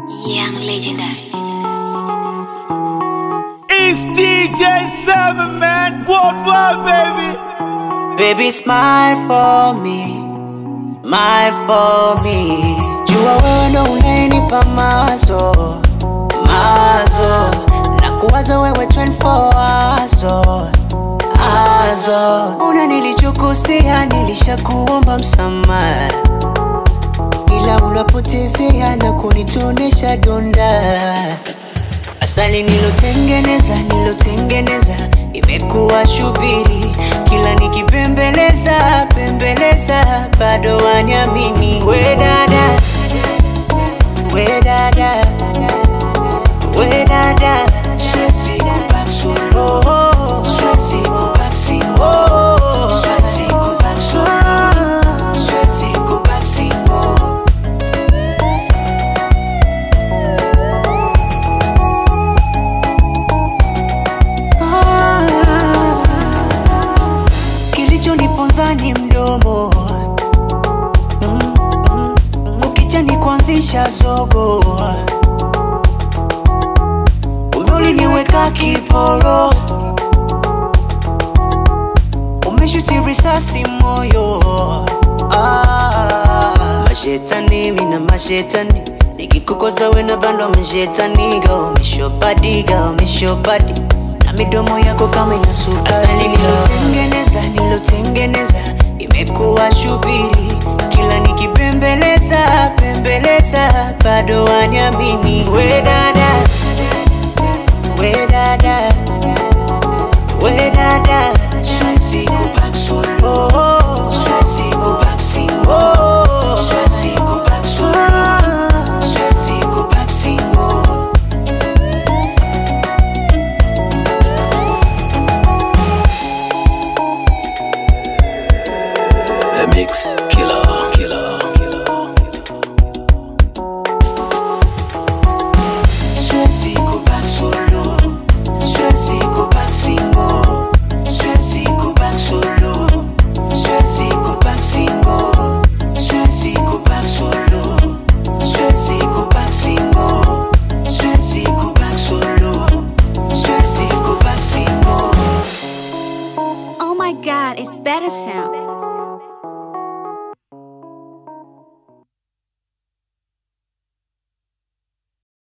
Young legendary. It's DJ Seven Man Worldwide, baby. Baby, smile for me, smile for me. Jua wewe ndo unayenipa mazo, mazo na kuwaza wewe 24 azo, azo. Una nilichokosea, nilishakuomba msamaha, ila unapotezea na kunitonesha donda. Asali nilotengeneza, nilotengeneza imekuwa shubiri, kila nikipembeleza pembeleza, bado waniamini. We dada, we dada, we dada, siwezi kubaki solo, siwezi kubaki single, siwezi kubaki solo, siwezi kubaki single. Kilichoniponza ni mdomo Mm, mm, mm. ukicha ni kuanzisha zogo Kumbe uliniweka kiporo umeshuti risasi moyo ah, mashetani mina mashetani nikikukoza wena bandwa mashetaniga umeshopadiga umeshopadi na midomo yako kama ina sukari asali nilotengeneza nilotengeneza imekuwa shubiri kila nikipembeleza pembeleza bado waniamini we dada we dada we dada siwezi kubaki solo siwezi kubaki single siwezi kubaki solo siwezi kubaki single The Mix Killer. Killer. Siwezi kubaki solo, siwezi kubaki single, siwezi kubaki solo, siwezi kubaki single, siwezi kubaki solo, siwezi kubaki single, siwezi kubaki solo, siwezi kubaki single. Oh my god, it's better sound.